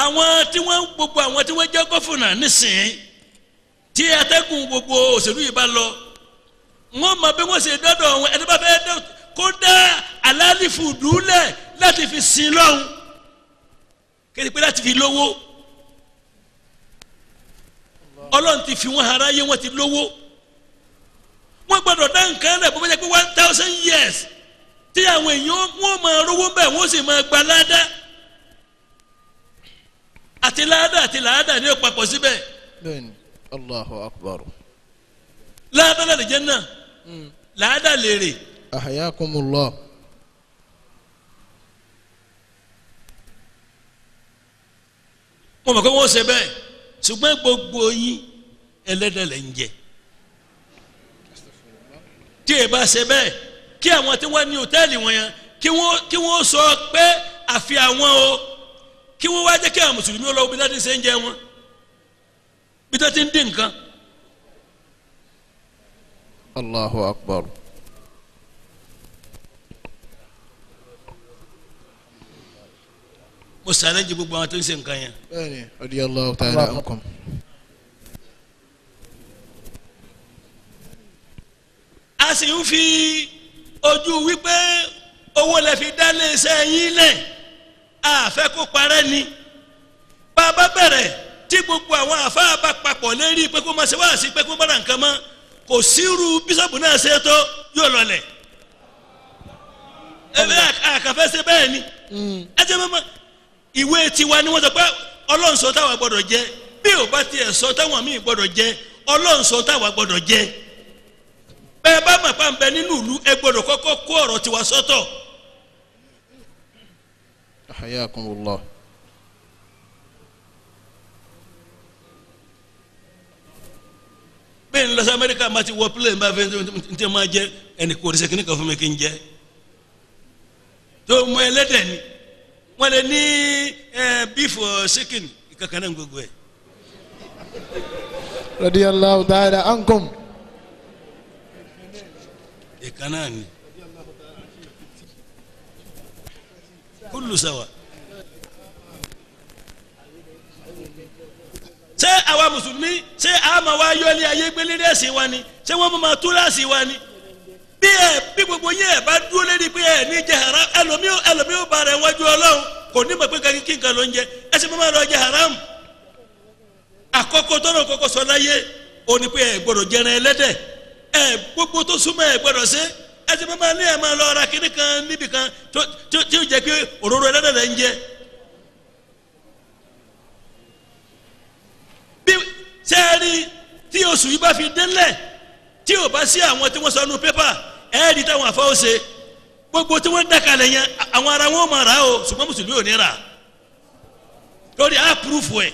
àwọn tí wọ́n gbogbo àwọn tí wọ́n jẹ́ gọ́fúnà nísìnyí tí atẹ́gùn gbogbo òṣèlú yìí bá lọ wọ́n mọ bí wọ́n ṣe dọ́dọ̀ wọn ẹni bá fẹ́ dọ́ kó dá alálìfù dúlẹ̀ láti fi sin lọ́hùn kéde pé láti fi lówó ọlọ́run ti fi wọ́n aráyé wọ́n ti lówó wọ́n gbọ́dọ̀ dá nǹkan rẹ̀ bó bá jẹ́ pé one thousand years tí àwọn èèyàn wọ́n máa rówó bẹ́ẹ̀ wọ́n sì máa gba ládàá àti ládàá àti ládàá ní òpapọ̀ síbẹ̀ bẹ́ẹ̀ni allahu akbar ládàá lè jẹ́ náà ládàá lèrè ahayakumullah wọ́n mọ̀ pé wọ́n ṣe bẹ́ẹ̀ ṣùgbọ́n gbogbo yín ẹlẹ́dẹ̀ lẹ́ ń jẹ tí ẹ bá ṣe bẹ́ẹ̀ kí àwọn tí wọ́n ní hòtẹ́ẹ̀lì wọn yẹn kí wọ́n kí wọ́n sọ pé àfi àwọn o kí wọ́n wá jẹ́ kí àwọn mùsùlùmí ó lọ bí wọ́n ti ṣe ń jẹ wọn bí wọ́n ti ń dín nǹkan allahu akbar mo ṣàlẹ́jì gbogbo àwọn tó ń ṣe nǹkan yẹn bẹ́ẹ̀ni radiyallahu ta'ala ankum a sì ń fi ojú wípé owó lè fi dá léṣẹ́ yín lẹ̀ àfẹ́ kó parẹ́ ni bá a bá bẹ̀rẹ̀ tí gbogbo àwọn àfáà bá papọ̀ lérí pé kó má ṣe wá sí pé kó má ra nǹkan mọ́ kò sírú bísọ̀bù náà ṣe tó yóò lọlẹ̀ ẹ bẹ́ẹ̀ àkàfẹ́ ṣe bẹ́ẹ̀ ni ẹ jẹ́ mọ́mọ́ ìwé tiwa ni wọ́n sọ pé ọlọ́run sọ táwa gbọ́dọ̀ jẹ bí ò bá tiẹ̀ sọ táwọn míì gbọ́dọ̀ jẹ ọlọ́run sọ táwa gbọ́dọ̀ jẹ bẹ́ẹ̀ bá mọ̀ pa ń bẹ nínú ìlú ẹ gbọ́dọ̀ kọ́kọ́ kó ọ̀rọ̀ tiwa sọ́tọ̀ ahayakumullah bẹ́ẹ̀ ni lọ́sọ̀ amẹ́ríkà máa ti wọ pílẹ̀ nígbà fẹ́ n tẹ́ máa jẹ ẹnì kò rísẹ́ kíní kan fún mi kí n jẹ tó mọ ẹlẹ́dẹ̀ ni wọ́n lè ní bífù ṣíkìn kankan náà gbogbo ẹ̀ radiyallahu ta'ala ankum ìkan náà ni kúlù sáwà. ṣé àwa mùsùlùmí ṣé àmà wa yọlé ayé gbélé ẹ̀sìn wa ni ṣé wọ́n máa tú láàsì wa ni bí ẹ bí gbogbo yẹn ẹ bá dúró lérí pé ẹ ní jẹ haram ẹlòmíì ẹlòmíì ó ba rẹ wájú ọlọ́run kò ní mọ̀ pé kankan kí nǹkan ló ń jẹ ẹ sì máa lọ jẹ haram àkọ́kọ́ tọ́nà kọ́kọ́ sọ láyé ó ní pé ẹ gbọ́dọ̀ jẹran ẹlẹ́dẹ̀ ẹ gbogbo tó súnmọ́ ẹ gbọ́dọ̀ ṣe ẹ sì máa ní ẹ máa lọ ra kíní kan níbi kan tó tó tí ó jẹ pé òróró ẹlẹ́dẹ̀ lẹ́ ń jẹ bí sẹ́ẹ̀rì tí oṣù yìí bá fi délẹ̀ tí ò bá sí àwọn tí wọ́n sọ nu pépà ẹ̀ẹ́dì táwọn afáwọ́ ṣe gbogbo tí wọ́n dákalẹ̀ yẹn àwọn ará wọn máa rà á o ṣùgbọ́n mùsùlùmí ò ní rà lórí àpúrúfù ẹ̀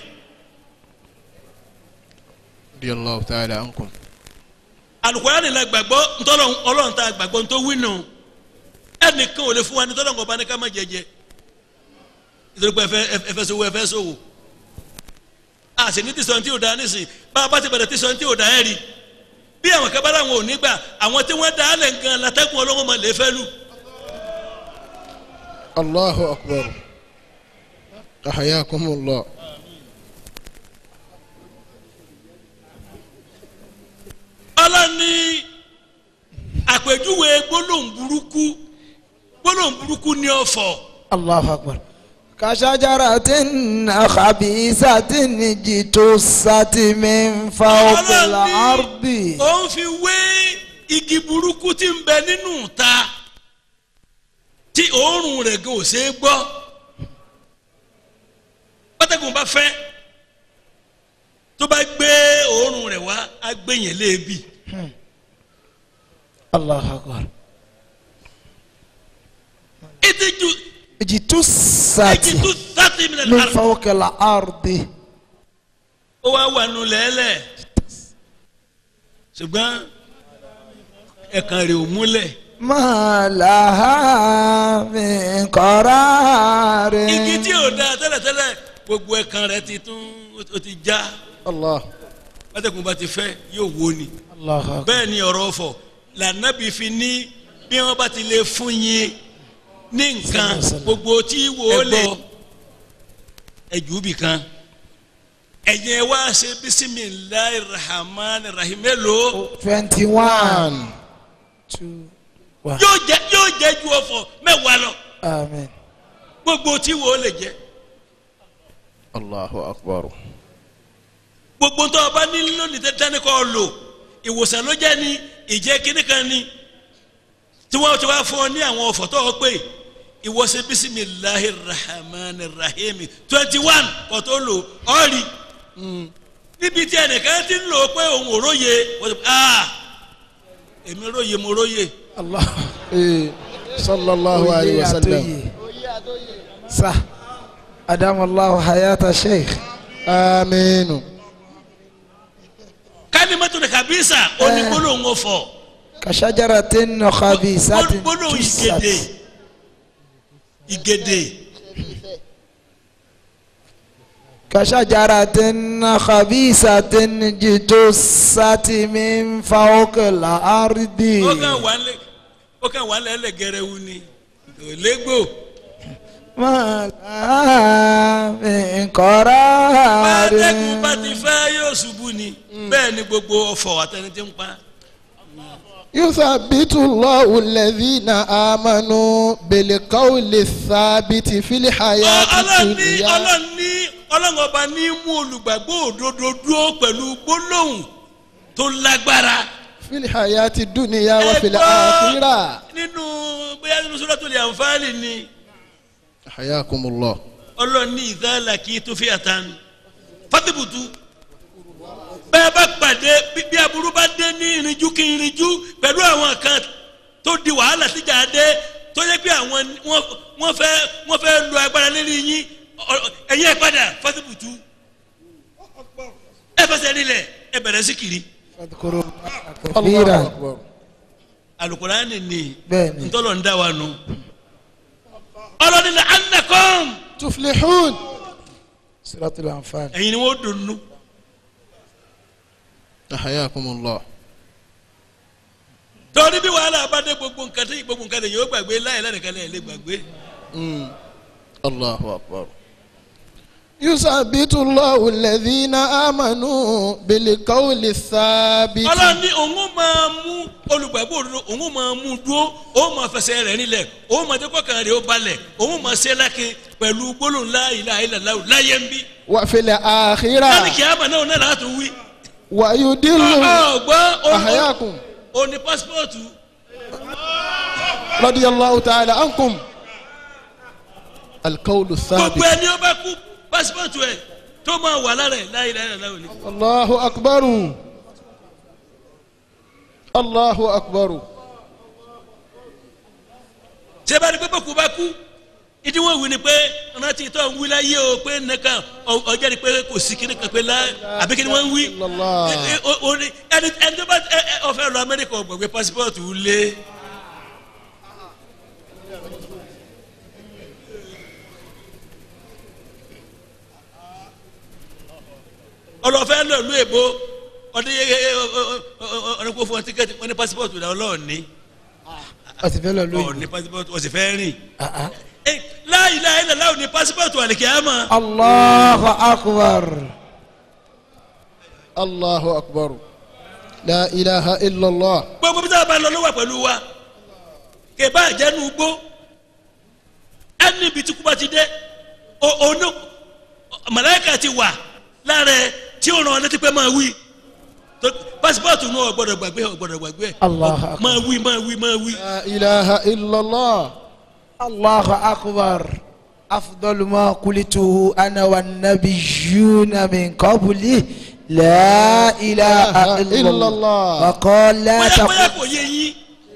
radiyallahu ta'ala ankum alukóra ni la gbàgbọ́ ntọ́lọ́ ọlọ́run ta gbàgbọ́ ntọ́ wínú ẹnìkan ò lè fún wa ní tọ́lọ́ nǹkan bá ní ká má jẹjẹ nítorí pé ẹfẹ ẹfẹ sowó ẹfẹ sowó a sì ní tíṣọ tí ò da nísìn bá a bá ti bẹ̀rẹ̀ tíṣọ tí ò da ẹ̀ rí bí àwọn kábàárà wọn ò ní gbà àwọn tí wọ́n da á lẹ̀ gan látẹ́kùn ọlọ́wọ́n máa lè fẹ́ lù allahu akbar ahayakumullah ọlọ́ni àpèjúwe gbólóhùn burúkú gbólóhùn burúkú ní ọ̀fọ̀ الله أكبر كشجرة خبيثة اجتثت من فوق الأرض ó ń fi wé igi burúkú tí ń bẹ nínú ta tí òórùn rẹ̀ gan ò ṣe é gbọ́ pátákùn bá fẹ́ tó bá gbé òórùn rẹ̀ wá á gbé yẹn léèbì الله أكبر ìtìjú اجتثت ìtìjú sátì mi من lẹ́nu فوق الأرض ó wá wà nù lẹ́lẹ̀ ṣùgbọ́n ẹ̀kan rẹ̀ ò múlẹ̀ ما لها من قرار igi tí ò da tẹ́lẹ̀tẹ́lẹ̀ gbogbo ẹ̀kan rẹ̀ ti tún ó ti já allah pátákùn bá ti fẹ́ yóò wó ni. الله أكبر bẹ́ẹ̀ ni ọ̀rọ̀ ọ̀fọ̀ lànàbí fi ní bí wọ́n bá ti lè fún yín ní nǹkan gbogbo tí wò ó lè ẹ̀jú bì kan ẹ̀yin ẹ wá ṣe bisimilahi rahman rahim mélòó twenty one two one yóò jẹ yóò jẹ ju ọ̀fọ̀ mẹ́wàá lọ amen. gbogbo tí wo lè jẹ Allahu akbar. gbogbo tó o bá ní lónìí tẹ́tẹ́ ní kò lò ìwòsàn ló jẹ́ ní ìjẹ́ kíní kan ní tí wọ́n ti wá fún ọ ní àwọn ọ̀fọ̀ tó o pè ìwọ́sẹ̀ bisimilahi rahman rahim twenty one kò tó lò ọ́ rí níbi tí ẹnìkan ti ń lò ó pé òun ò róye wọ́n ti ah èmi róye mo róye allah Eh, sallallahu alayhi wa sallam. sa adamallahu hayata sheikh Aminu. kálímẹ́tò ní kàbísà ó ní gbólóhùn ọ̀fọ̀ kashajaratin khabisatin gbólóhùn tusat ìgèdè ìgèdè kashajaratin khabisatin jitusati min fawqil ardi. ó kàn wà lẹ ó kàn wà lẹ lẹgẹrẹwu ni kò légbò ma laha min qarari. bàtẹ́kùn bá ti fẹ́ yóò ṣubú ni bẹ́ẹ̀ ni gbogbo ọ̀fọ̀ àtẹni tí ń pa يثبت الله الذين آمنوا بالقول الثابت في الحياة ọlọ́ni الدنيا ọlọ́ni ọlọ́run ọba ní mú olùgbàgbọ́ òdodo dúró pẹ̀lú gbólóhùn tó lágbára. في الحياة الدنيا Ẹ وفي gbọ́ الآخرة nínú bóyá nínú Suratul Anfal ni حياكم الله ọlọ́ni ìdálà kì í tó fi àtàn fatibutu bẹ́ẹ̀ bá pàdé bí- bí aburú bá dé ní irinjú kí irinjú pẹ̀lú àwọn kan tó di wàhálà síjà dé tó yẹ pé àwọn wọ́n wọ́n fẹ́ wọ́n fẹ́ lu agbára lérí yín ọ- ẹ̀yin ẹ̀ padà fatibutu ẹ fẹsẹ̀ nílẹ̀ ẹ bẹ̀rẹ̀ sí kiri fadhkuru الله kathira أكبر alukurani ni bẹ́ẹ̀ni ntọ́lọ̀ ń dá wa nù ọlọ́ni la anakom تفلحون suratul anfal. ẹ̀yin ni wọ́n dùn nù. حياكم الله torí bí wàhálà bá dé gbogbo nǹkan tí gbogbo nǹkan lè yóò gbàgbé láyé lẹ́nìkan lè lè gbàgbé. مم. الله أكبر يثبت الله الذين آمنوا بالقول الثابت ọlọ́run ní òun máa mú olùgbàgbọ́ òdodo òun máa mú dúró òun máa fẹsẹ̀ rẹ̀ nílẹ̀ òun máa jẹ́ kọ́kàn rẹ̀ ó balẹ̀ òun máa ṣe lákin pẹ̀lú gbólóhùn la ilaha illallah láyé ń bí. وفي láti الآخرة kí á mà náà náà láti wí. ويدل ọgbọ́n أحياكم ó ní pásítọ̀tù رضي الله تعالى عنكم القول gbogbo الثابت ẹni ó bá kú pásítọ̀tù ẹ̀ tó máa wà lára ẹ̀ la ilaha illallah ni. الله أكبر الله أكبر ṣé bá ní pé bókú bá kú ìdí wọn wí ni pé rántí tó ń wí láyé o pé nìkan ọjọ́ ni pé kò sí kíní kan pé lá àbí kí ni wọ́n ń wí. الله Ẹ- ẹ- o- o ní- ẹni ẹni tó bá ẹ- ẹ- ó fẹ́ lọ amẹ́ríkà ọ̀gbọ̀gbẹ́ pásítọ̀tù lé. ọlọ́fẹ́ lọ ìlú èbó ọdún yẹ ẹ ọdún kó fún ọ tíkẹ́ẹ̀tì wọn ní pásítọ̀tù náà ọlọ́ọ̀ni ọtí fẹ́ lọ ọ̀ lóyún. ní pásítọ̀tù ọ̀sẹ̀ fẹ́ rìn. Ah, ah. Eh, la ilaha illallah ní pásítọ̀tù àlìkìyàmà. allahu akbar. الله أكبر لا إله إلا الله gbogbo bí sábà bá lọ ló wà pẹ̀lú wa kẹ̀bá àjẹnú gbó ẹni ibi tí kú bá ti dé o- onú màláíkà ti wà lára ẹ tí ó ràn ọ́ létí pé máa wí tó pásítọ̀tù náà ọ̀gbọ́dọ̀ gbàgbé ọ̀gbọ́dọ̀ gbàgbé Allahu akbar. máa wí máa wí máa wí. لا إله إلا الله allahu akbar. afdalu ma kulitu ana wa nabiyuna min qabli la ilaha illallah wa qala bóyá bóyá taqul. kò yé yín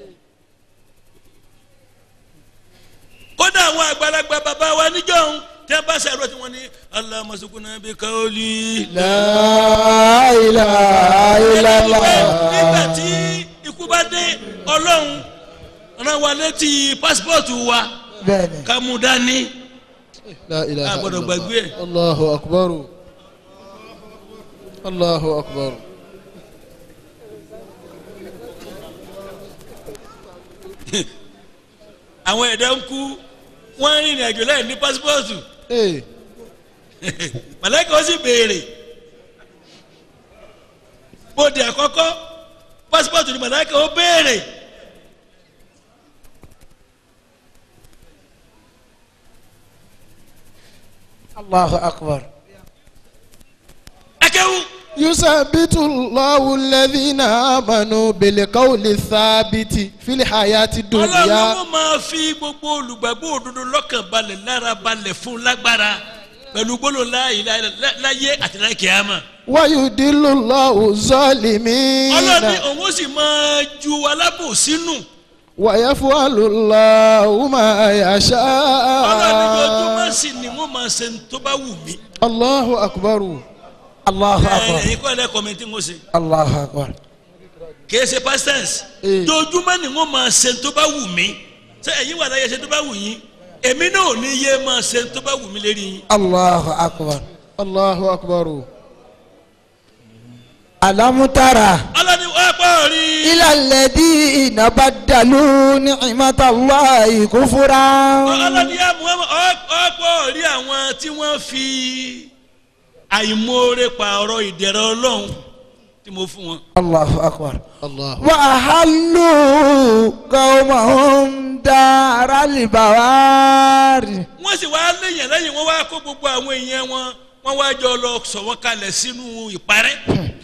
kódà àwọn àgbàlagbà bàbá wa níjọ́hún tí wọ́n bá ṣàrò tí wọ́n ní Allahumma sukuna bi qawli. la ilaha illallah. nígbà tí ikú bá dé ọlọ́run rán wa létí pásítọ̀tù wa bẹ́ẹ̀ni. ká mú dání لا إله Ah, إلا gbọ́dọ̀ الله gbàgbé ẹ̀. الله أكبر الله أكبر àwọn ẹ̀dá ń kú wọ́n ń rìnrìn àjò láì ní pásítọ̀tù إيه màláìka ó sì béèrè bóde àkọ́kọ́ pásítọ̀tù ni màláìka ó béèrè Allahu akbar. akẹ́wù يثبت الله الذين آمنوا بالقول الثابت في الحياة ọlọ́run الدنيا ó máa fi gbogbo olùgbàgbọ́ òdodo lọ́kàn balẹ̀ lára balẹ̀ fún lágbára pẹ̀lú gbólóhùn la ilaha illallah láyé àti láyé kìámà ويدل الله ọlọ́run ní الظالمين òun ó sì máa ju alábòsínú ويفعل الله ما ọlọ́run ní ojoojúmọ́ يشاء sì ni wọ́n máa ṣe ń tó bá wù mí الله أكبر Allahu ẹ akbar. ẹ̀yin kọ́ ẹ̀ lẹ́kọ̀ọ́ mi tí ń ṣe Allahu akbar. kìí ṣe pastors Eh. dojúmọ́ ni wọ́n máa ṣe tó bá wù mí ṣé ẹ̀yin wà láyé ṣe tó bá wù yín èmi náà ò ní yé máa ṣe tó bá wù mí lérí yín. Allahu akbar. الله أكبر Alam tara ọlọ́ni wọ́n pọ̀ rí ila alladhina baddalu ni'matallahi kufran. ọlọ́ni yá Muhammad ọ̀pọ̀ rí àwọn tí wọ́n fi àìmoore pààrọ̀ ìdẹ̀rẹ̀ ọlọ́run tí mo fún wọn. Allahu akbar. الله wa ahallu qawmahum daral bawari. wọ́n sì wá léyìn lẹ́yìn wọ́n wá kó gbogbo àwọn èèyàn wọn wọ́n wá jọ lọ sọ wọ́n kalẹ̀ sínú ìparẹ́.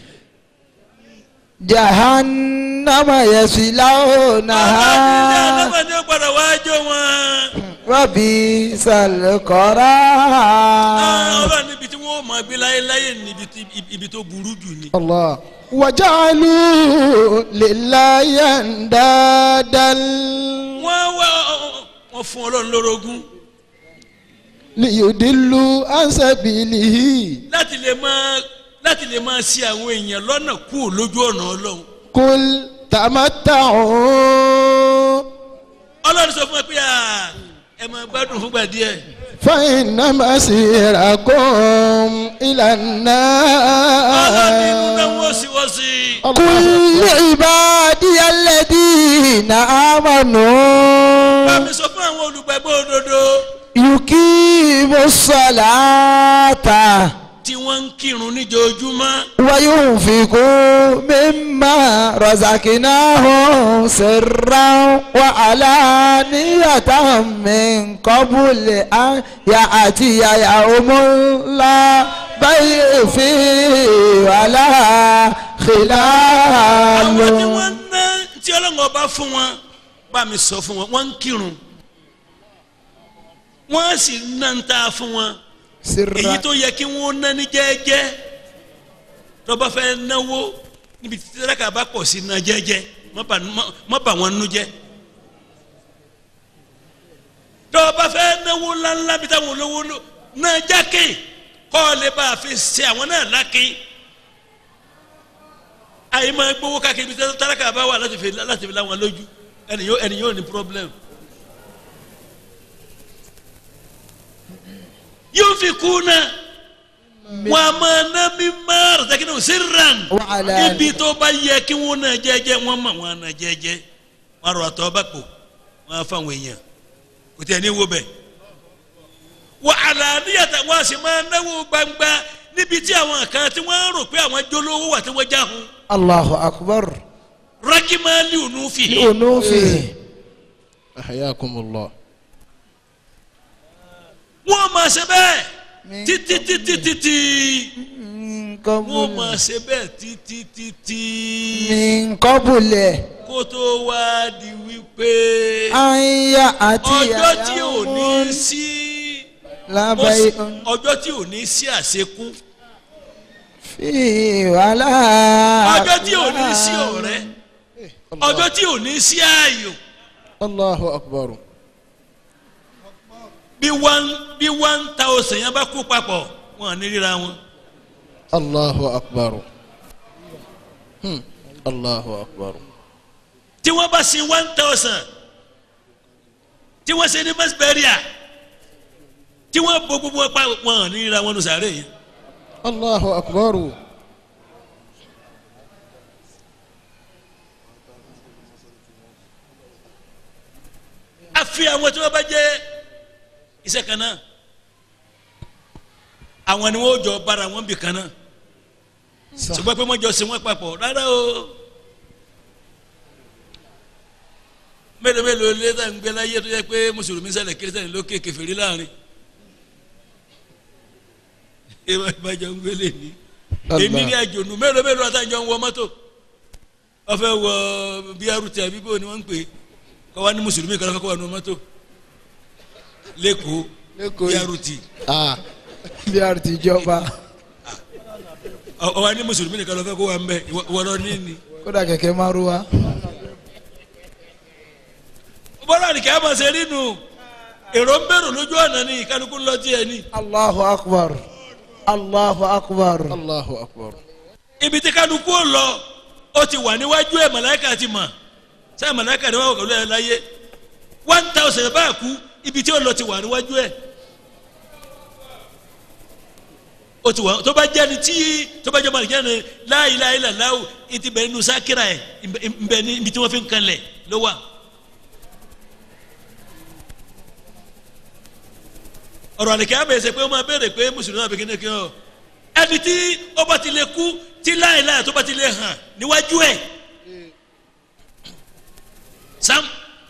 jahannama ọlọ́ni ilé yaslawnaha. alábàá ni ó gbọ́dọ̀ wá jó wọn. wa bisal qarar. ọlọ́run níbi tí wọ́n máa gbé láyéláyé níbi tí- ibi tó burú jù ni. الله وجعلوا لله أندادا wọ́n wá wọ́n fún ọlọ́run lórogún ليضلوا عن سبيله láti lè máa láti lè máa ṣì àwọn èèyàn lọ́nà kú lójú ọ̀nà ọlọ́run. قل تمتعوا ọlọ́run sọ fún ẹ pé à ẹ máa gbádùn fúngbà díẹ̀. فإن مسيركم إلى ọlọ́run nínú náà النار wọ́n sì wọ́n sí. قل لعبادي الذين آمنوا bámi sọ fún àwọn olùgbàgbọ́ òdodo يقيموا الصلاة tí wọ́n ń kírun níjoojúmọ́. وينفقوا مما رزقناهم سرا وعلانية من قبل أن يأتي يوم لا بيع فيه ولا àwọn tí خلال wọ́n ná tí ọlọ́run ọba fún wọn bámi sọ fún wọn wọ́n ń kírun wọ́n sì ná ń ta fún wọn. èyí سرا tó yẹ kí wọ́n ná ní jẹ́ẹ́jẹ́ tó bá fẹ́ náwó níbi tí tẹ́lẹ̀kà bá pọ̀ sí ná jẹ́ẹ́jẹ́ má bà má- má bà wọ́n nú jẹ́ tó bá fẹ́ náwó ńláńlá bí táwọn olówó lò ná jákè kọ́ ọ lè bá a fi ṣe àwọn náà lákè àyè máa gbowó káàkiri bí tẹ́lẹ̀kà bá wà láti fi láti fi láwọn lójú ẹni yóò ẹni yóò ní problem. yóò fi kú náà wọn a máa ná mi máa rẹ̀ sẹ́kìnnì sírran Wàhálà. ibi tó bá yẹ kí wọn náà jẹ́jẹ́ wọn mọ̀ wọn náà jẹ́jẹ́ wọn rọ àtọ́ bá pò wọn á fáwọn èèyàn kò tẹ̀ ní wo bẹ̀. wàhálà níyàtọ̀ wọn a sì máa náwó gbangba níbi tí àwọn kan tí wọ́n rò pé àwọn jólówó wà tí wọ́n já hun الله أكبر rákìmáàlì ònú fi لأنوفه أحياكم الله wọ́n máa ṣe bẹ́ẹ̀ títí títí títí من wọ́n máa قبل ṣe bẹ́ẹ̀ títí títí. من قبل kó tó wá di wípé أن يأتي ọjọ́ tí ò ní يوم sí لا بيع ọjọ́ tí ò ní sí àṣekún فيه ولا ọjọ́ tí ò ní sí ọ̀rẹ́ ọjọ́ tí ò ní sí ààyò الله أكبر bí one bí one thousand yẹn bá kó papọ̀ wọn à ní ríra wọn. الله أكبر هم. الله أكبر tí wọ́n bá sin one thousand tí wọ́n ṣe ní mẹ́sibẹ́ríà tí wọ́n bọ gbogbo pa wọn à ní ríra wọn nù sàárè yẹn. الله أكبر àfi àwọn tí wọ́n bá jẹ́ iṣẹ́ kan náà àwọn ni wọ́n jọ bára wọn bì kan náà ṣùgbọ́n pé wọ́n jọ sí wọn papọ̀ rárá o mélòó mélòó létà ń gbé láyé tó yẹ pé mùsùlùmí ṣẹlẹ̀ kírísítẹ́nì lókè kèfèrí láàrin ìwà ìbàjọ ń gbélé ní èmi ní àjònú mélòó mélòó àtàjọ ń wọ mọ́tò wọ́n fẹ́ wọ BRT àbí bó ni wọ́n ń pè kọ́ wá ní mùsùlùmí kan lọ́kọ́ wà ní mọ́tò lẹ́kọ̀ọ́ Lẹ́kọ̀ọ́ yìí. BRT ah bí a ti jọba ọ wá ní mùsùlùmí nìkan lọ́kọ́ kó wà ń bẹ̀ wọ́n ní ni. kódà kẹ̀kẹ́ márúwá. bọ́lá nìkan á máa ṣe rí nu èrò ń bẹ̀rù lójú ọ̀nà ni kálukú ń lọ tiẹ̀ ni. allahu akbar allahu akbar. allahu akbar ibi tí kálukú ò lọ ó ti wà níwájú ẹ̀ màláìka ti mọ̀ sẹ́yìn màláìka ni wọ́n wọ̀ pẹ̀lú ẹ̀ láyé one thousand bá kú ibi tí ó lọ ti wà níwájú ẹ̀ ó ti wà tó bá jẹ́ ni tí tó bá jẹ́ màlìkí ni la ilaha illallah ìtì bẹ̀rẹ̀ nù sákìrà ẹ̀ ìbẹ̀ ni ibi tí wọ́n fi ń kanlẹ̀ ló wà. ọ̀rọ̀ àlèkè àbẹ̀sẹ̀ pé ó máa béèrè pé mùsùlùmí náà bìkínní kí ọ ẹni tí ó bá ti lè kú tí láìláì tó bá ti lè hàn níwájú ẹ̀ sam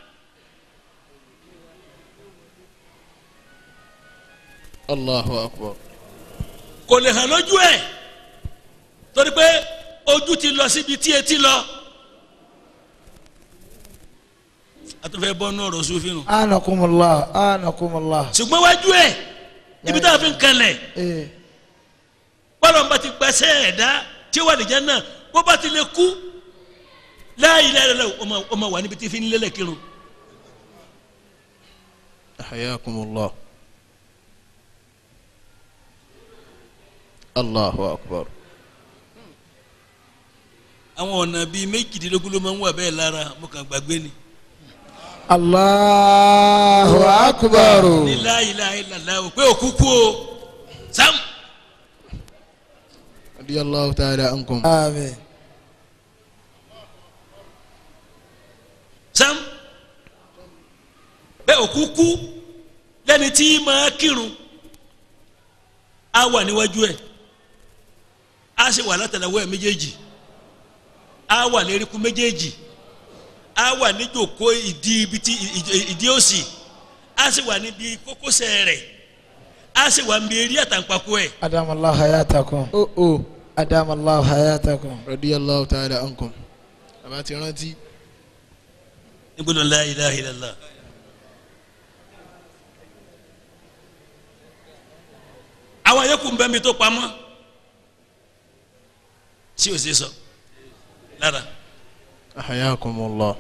allahu akbar kò lè hàn lójú ẹ̀ torí pé ojú ti lọ síbi tí etí lọ àtúnfẹ́ bọ́ nù ọ̀rọ̀ sófin nù anakumullah anakumullah. ṣùgbọ́n wájú ẹ̀ ibi tá a fi ń kanlẹ̀ ee bọ́lá ń bá ti gbẹ́sẹ̀ ẹ̀dá tí ó wà nìjẹ́ náà bó bá ti lè kú láàyè láàyè ọmọ ọmọ wà níbi tí fi ń lélẹ̀ kírun hayakumullah allahu akbar àwọn ọ̀nà bíi méjìdínlógún ló máa ń wà bẹ́ẹ̀ lára mo kàn gbàgbé ni allahu akbar. ní láàyè láàyè làlá o pé òkú kú o sam radiyallahu ta'ala ankum amen. sam pé òkú kú lẹ́ni tí máa kírun á wà níwájú ẹ̀ á sì wà látàlẹ́wọ́ ẹ̀ méjèèjì á wà léríkú méjèèjì á wà níjòkó ìdí ibi tí ìdí- ìdí òsì á sì wà níbi kókósẹ̀ rẹ̀ á sì wà níbi eré àtàǹpàkò ẹ̀ adamallahu hayatakum. oh oh adamallahu hayatakum. radiyallahu ta'ala ankum àbá ti rántí nígbóná la ilaha illallah. àwọn yòókù ń bẹ́ mi tó pamọ́ tí o ṣe sọ lára hayakumullah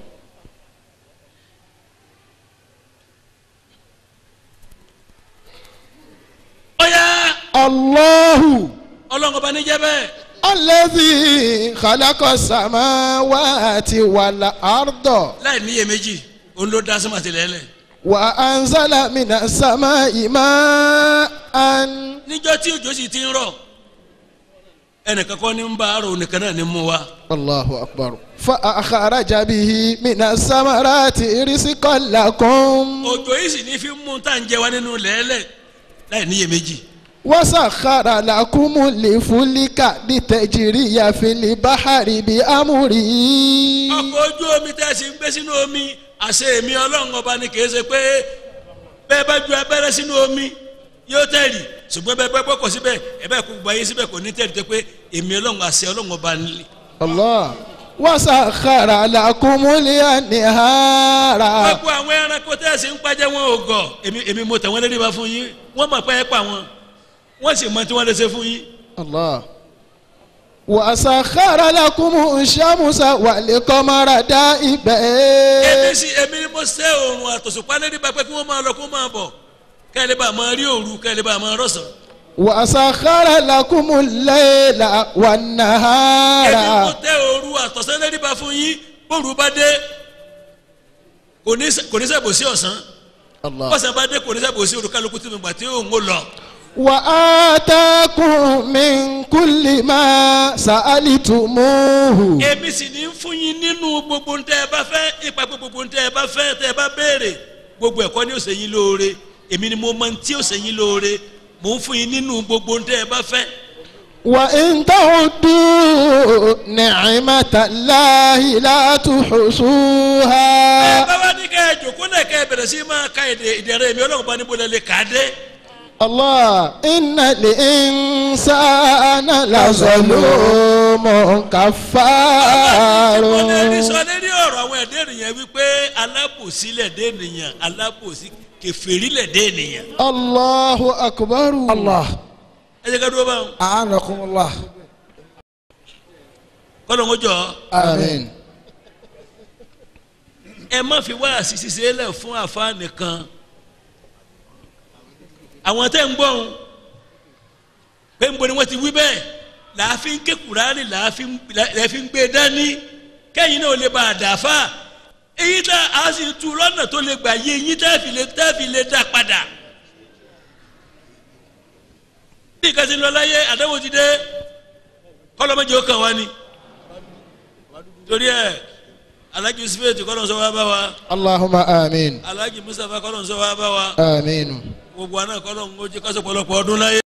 ọ̀yá allahu ọlọ́run ọba níjẹ́ bẹ́ẹ̀ alladhi khalaqa samawati wal arda láì níyè méjì òun ló dá sọ́mà tilẹ̀ lẹ̀ wa anzala minas samai ma'an níjọ́ tí òjò sì ti ń rọ̀ ẹnìkan kọ́ ní ń bá àrò nìkan náà ní mú wa allahu akbar fa akhraja bihi minas samarati rizqan lakum òjò yìí sì ní fi mú tá à ń jẹ wá nínú lẹ́lẹ̀ láì níyè méjì wa sakhara lakumul fulka litajriya fil bahri bi amrihi ọkọ̀ ojú omi tẹ́ ẹ sì ń gbé sínú omi àṣẹ èmi ọlọ́run ọba ni kì í ṣe pé bẹ́ẹ̀ bá ju abẹ́rẹ́ sínú omi yóò tẹ̀lé ṣùgbọ́n bẹ́ẹ̀ bẹ́ẹ̀ gbọ́kọ̀ síbẹ̀ ẹ bẹ́ẹ̀ kó gbayé síbẹ̀ kò ní tẹ̀lé tó pé èmi ọlọ́run àṣẹ ọlọ́run ọba ni. Allah wa sakhara lakumul anhara gbogbo àwọn ẹranko tẹ́ ẹ sì ń pàjẹ́ wọn ò gọ̀ èmi èmi mo tẹ̀ wọ́n lérí ba fún yín wọ́n mọ̀ pé ẹ pa wọn wọ́n sì mọ tí wọ́n lè ṣe fún yín. Allah wa sakhara lakumu shamsa wal qamara èmi da'ibain sì èmi ni mo ṣe oòrùn àtòṣùpá lérí ba pé kí wọ́n máa lọ kó máa bọ̀ kẹ́lẹ́ bá máa rí òru kẹ́lẹ́ bá máa rọ̀sán. wa sakhara lakumul layla wan èmi mo nahara tẹ òru àtọ̀sán lérí ba fún yín bóru bá dé kò ní ṣe- kò ní sẹ́bù sí ọ̀sán Allah bọ́sẹ̀ bá dé kò ní sẹ́bù sí olùkálukú tí mo gbà tí òun ò lọ. wa atakum min kulli ma sa'altumuhu èmi sì ní fún yín nínú gbogbo ntẹ ẹ bá fẹ́ ipa pé gbogbo ntẹ ẹ bá fẹ́ tẹ ẹ bá béèrè gbogbo ẹ̀kọ́ ni ó ṣe yín lóore èmi ni mo mọ ntí ó ṣe yín lóore mò ń fún yín nínú gbogbo ń tẹ́ ẹ bá fẹ́ وإن تعدوا نعمة الله لا ẹ تحصوها bá wá ní kẹ́ ẹ jòkó náà kẹ́ ẹ bẹ̀rẹ̀ sí máa ka èdè ìdẹ̀rẹ̀ mi ọlọ́run bá níbo lẹ lè kà á dé الله إن الإنسان لظلوم كفار mo lè rí sọ lérí ọ̀rọ̀ àwọn ẹ̀dẹ́ ènìyàn wípé alábòsí lẹ̀dẹ́ ènìyàn alábòsí kèfèrí lẹ̀dẹ́ ènìyàn الله أكبر الله ẹ jẹ́ ká dúró báwọn أعانكم الله kọ́lọ̀ ń jọ آمين ẹ má fi wá àṣìṣe lẹ̀ fún àfa nìkan àwọn tẹ́ ń gbọ́n pé ń bo ni wọ́n ti wí bẹ́ẹ̀ làáfin ké Kùránì làáfin làáfin gbé dání kẹ́yìn náà ò lè ba àdàfà èyí tá a sì tu lọ́nà tó lè gbà yé yín tẹ́ fi lè tẹ́ fi lè dá padà bí ìkànnì lọ láyé àdáwò ti dé kọ́lọ́mọ́jì ó kàn wá ni torí ẹ̀ alhaji yusuf kọ́lọ́n sọ wá bá wa اللهم آمين alhaji mustapha kọ́lọ́n sọ wá bá wa آمين gbogbo àná kọ́lọ́n ó jẹ́ kásọ̀ pọ̀lọpọ̀ ọdún láyé.